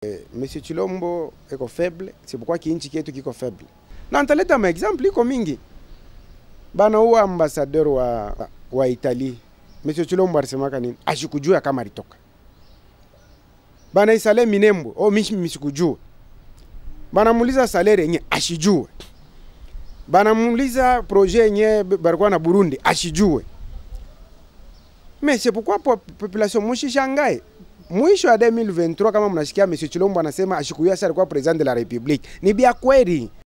Monsieur Chilombo eko faible, c'est pourquoi kiinchi kietu kiko faible. Na nitaleta maexample iko mingi. Bana huwa ambassadeur wa, wa Italie. Monsieur Chilombo alisemaka nini? Ashikujua kama alitoka. Bana isale Minembo, oh mishi misikujua. Bana muuliza salaire yenye ashijue. Bana muuliza projet yenye barikuwa na Burundi ashijue. Mais c'est pourquoi po- population mushishangae mwisho ya 2023 kama mnasikia Monsieur Chilombo anasema ashikuya alikuwa president de la Republique, ni bia kweli.